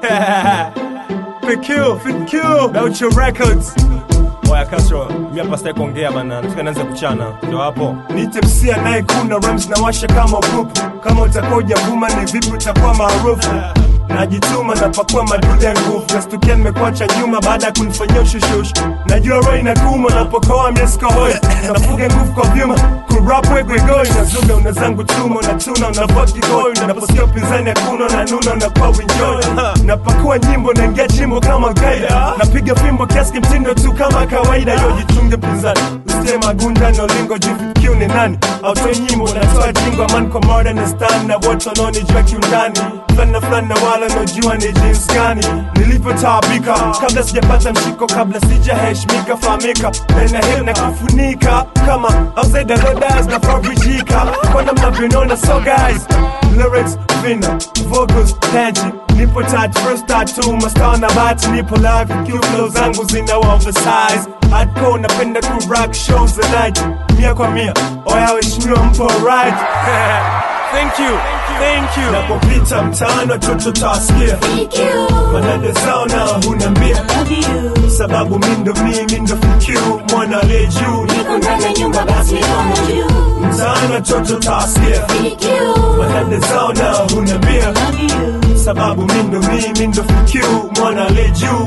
PQ, PQ, Gaucho Records. Oya Castro, mimi hapa sitaki kuongea bana, nataka nianze kuchana. Ndio hapo. Niite MC anayekuna rhymes na washa kama upupu. Kama utakuwa hujavuma ni vipi utakuwa maarufu? Najituma napakua madude ya nguvu, nastukia nimekuacha nyuma baada ya kunifanyia ushushush. Najua roho inakuuma napokoa mieskohoi, nafuga nguvu kwa vyuma kurap wegwegoi, nazuga una zangu chuma, unatuna unavaa kigoi, naposikia upinzani hakuna unanuna unakuwa winjoi, napakua nyimbo naingia chimbo kama gaida, napiga fimbo kiasi kimtindo tu kama kawaida, yo jichunge pinzani usije magunda na ulingo jifikiu ni nani, autoe nyimbo natoa jingo aman kwa mada na stan na wote wanaonijua kiundani fulani fulani na wala naojua ni jinsi gani nilivyotaabika kabla sijapata mshiko kabla sijaheshimika fahamika na hili na kufunika kama outside rodas na fabricika kwa namna vinona so guys lyrics vina vocals tanji nipo tatu first tattoo mastaa na bati nipo live ikiwa flow zangu zina oversize hardcore napenda ku rock shows the night mia kwa mia oya waheshimiwa mpo right thank you thank you napopita mtaani watoto tawasikia manade zao na hunambia sababu mindo mimi ndo FQ mwana aliye juu mtaani watoto tawasikia manade zao na hunambia sababu mindo mimi ndo FQ mwana aliye juu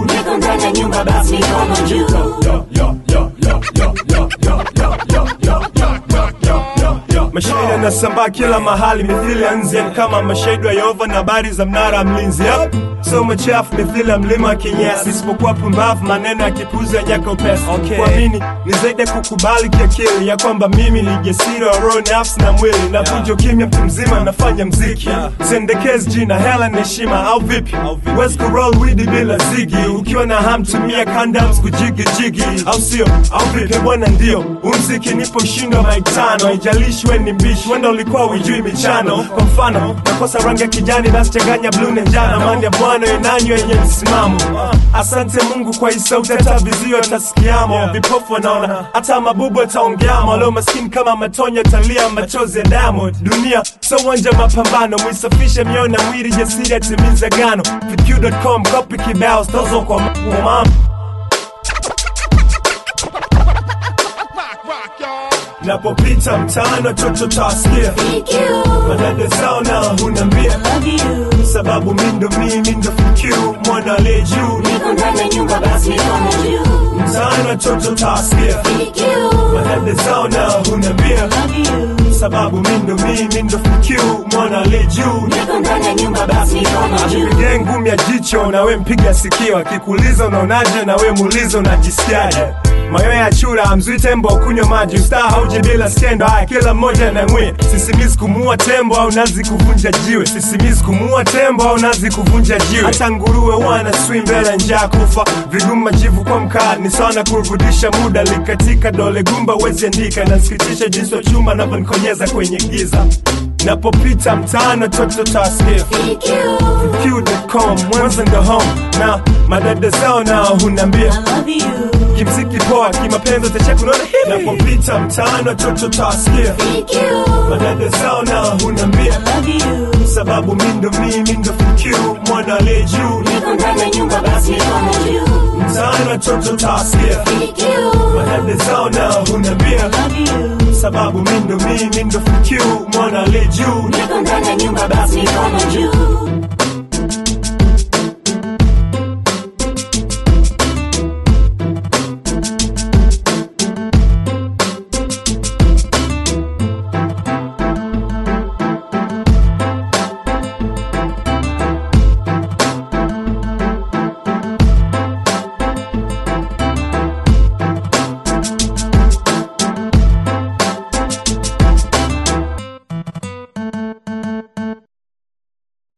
Yo, yo, yo, yo, yo, yo, yo, yo, yo, yo, yo, yo, yo, yo, yo. Mashahidi yanasambaa kila mahali mithili ya nzi yani kama mashahidi wa Yehova na habari za mnara wa mlinzi yep. So machafu mithili ya mlima wa kinyesi, isipokuwa pumbavu maneno ya kipuzi ya nyaka upesi. Okay. Kuamini ni zaidi ya kukubali kiakili ya kwamba mimi ni jasiri wa roho, nafsi na mwili, navunja ukimya mtu mzima, nafanya mziki Yeah. sendekezi jina hela na heshima au vipi? Au vipi? Huwezi kuroll widi bila zigi, ukiwa na ham tumia condoms kujigijigi, au sio? Au vipi bwana? Ndio umziki nipo shindo maitano, haijalishi we ni mbishi, wenda ulikuwa ujui michano. Kwa mfano nakosa rangi ya kijani, basi changanya blue na njano, mandi ya bwana inanywa yenye msimamo. Asante Mungu kwa hii sauti, hata vizio atasikiamo, vipofu wanaona, hata mabubu ataongeamo, walio maskini kama matonyo talia machozi ya damu. Dunia so uwanja wa mapambano, mwisafishe mioyo na mwili, jasiri atimiza gano. VQ.com copy kibao, stozo kwa mama Napopita mtaani watoto tawasikia madada zao na hunambia sababu mindo mimi ndo FQ mwana aliye juu mtaani watoto tawasikia madada zao na hunambia sababu mindo mimi ndo FQ mwana aliye juu Akipige ngumi ya jicho na we mpiga sikio, akikuuliza unaonaje na we muulize unajisikiaje. Mayo ya chura mzui tembo kunywa maji, ustaa hauje bila skendo. Haya, kila mmoja anamwia. Sisimizi kumuua tembo au nazi kuvunja jiwe, sisimizi kumuua tembo au nazi kuvunja jiwe. Hata nguruwe wana swim mbele njaa kufa, vigumu majivu kwa mkaa ni sawa na kurudisha muda. Likatika dole gumba wezi andika, nasikitisha jinsi wa chuma navyonikonyeza kwenye giza. Napopita mtaani watoto tawasikia Q.com, Mwanza ndo home na madada zao nao hunambia kimziki poa, kimapenzi utacheka, unaona hivi. Napopita mtaani watoto tawasikia madada zao nao hunambia sababu mindo mimi ndo FQ mwana aliye juu mtaani watoto tawasikia madada zao nao hunambia sababu mindo mimi ndo FQ mwana aliye juu